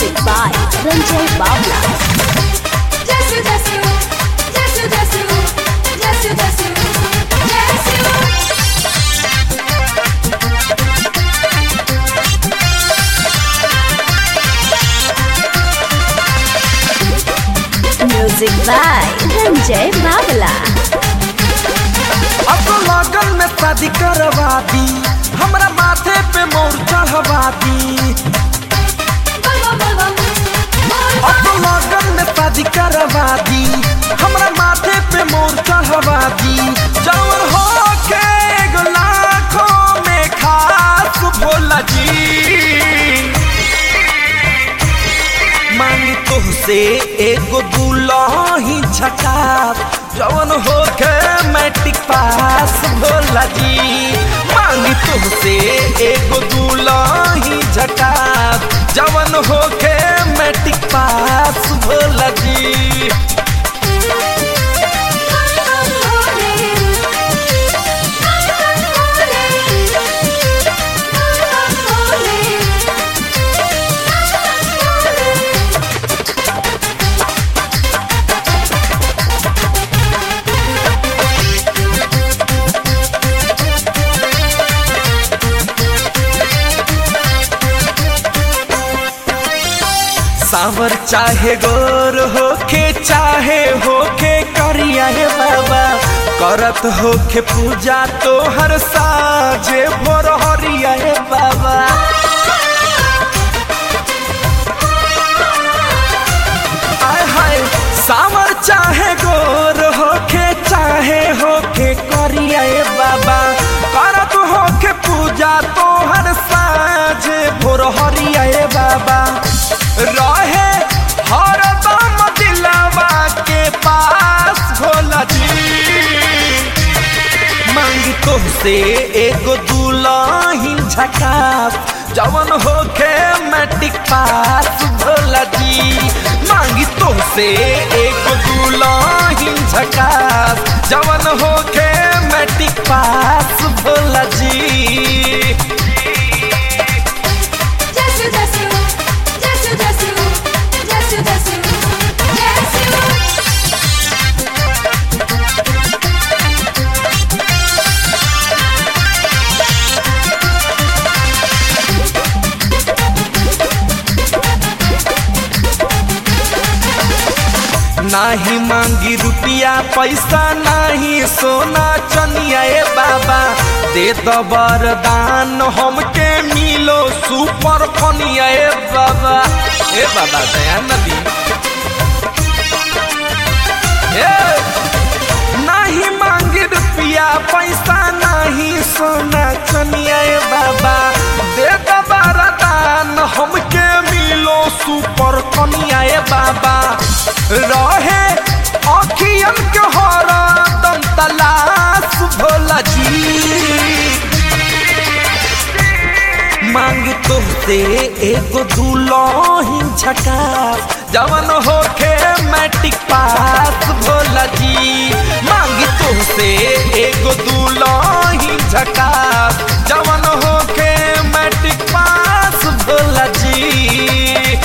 Music by Ranjay Bawla. Jesu, Jesu, Jesu, Jesu, Jesu, Jesu, Jesu. Music by Ranjay Bawla. अब तो लगन में शादी करवा दी हमरा माथे पे मोर चढ़वा दी Bum, bum, bum, bum. अब तो लगन में शादी करवा दी हमरा माथे पे मोर चढ़वा दी जवन हो के एगो लाखों में खास भोला जी मांग तुहसे एगो दुलही झकास जवन हो के मैट्रिक पास भोला जी मांग तुहसे एगो दुलही झकास जवन हो के मैट्रिक पास भोला जी सावर चाहे गोर होके चाहे होके करिया हे बाबा करत होके पूजा तो हर साजे भोर हरिया हे बाबा आय हाय सावर चाहे गोर होके चाहे होके करिया हे बाबा करत होके पूजा तो हर साजे भोर हरिया हे बाबा रहे हरदम दिलवा के पास भोला जी मांगी तुमसे एगो दुलही झकास जवन होके मैट्रिक पास भोला जी मांगी तुमसे एगो दुलही झकास जवन होके मैट्रिक पास भोला जी Jesu, Jesu, Jesu, Jesu, Jesu, Jesu, Jesu. नाही मांगी रुपया पैसा नाही सोना चनिया ए बाबा दे द वरदान हमके मिलो सुपर कनिया ए बाबा ए बाबा दया नदी ए नाही मांगी रुपया पैसा नाही सोना चनिया ए बाबा दे द वरदान हमके मिलो सुपर कनिया ए बाबा रहे अखियन के हरदम तलाश भोला जी मांग तुमसे एगो दुलही झकास जवन होके मैट्रिक पास भोला जी मांग तुमसे एगो दुलही झकास जवन होके मैट्रिक पास भोला जी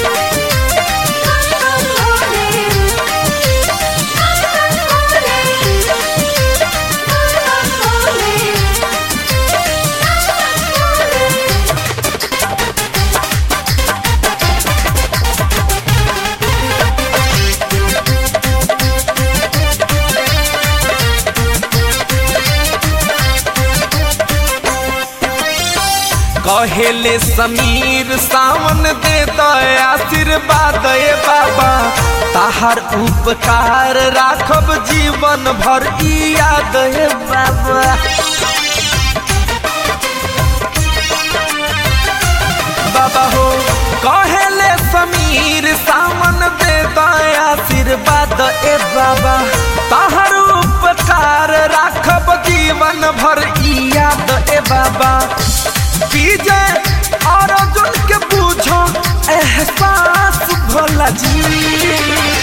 कहेले समीर सावन दे दे आशीर्वाद ए बाबा ताहार उपकार राखब जीवन भर ई याद ए बाबा बाबा हो कहेले समीर सावन दे दे आशीर्वाद ए बाबा ताहार उपकार राखब जीवन भर ई याद ए बाबा विजय अर्जुन के पूछो एहसास भोला जी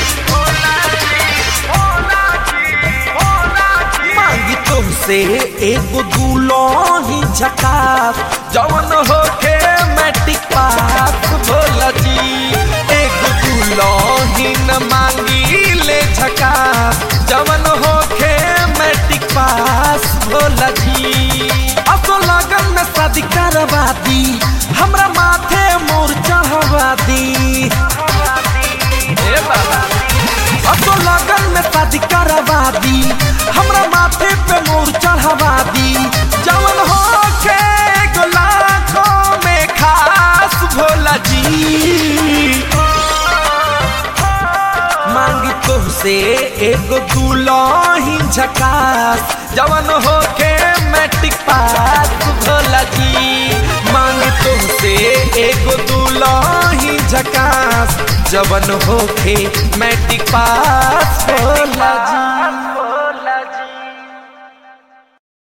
मांगी तुमसे एगो दुलही झकास जवन होके मैट्रिक पास भोला जी एक दुल्हन मांगी ले झकास जवन होखे मैट्रिक पास भोला जी असो लगन में शादी करवा दी हमरा माथे मोर चढ़वा दी ए बाबा असो लगन में शादी करवा दी हमरा माथे पे मोर चढ़वा दी जवन होखे लाखों में खास भोला जी मांगी तुमसे एगो दुल्हन झकास जवन होके मैट्रिक पास भोला जी मांगी तुमसे एगो दुल्हन झकास जवन होके मैट्रिक पास भोला जी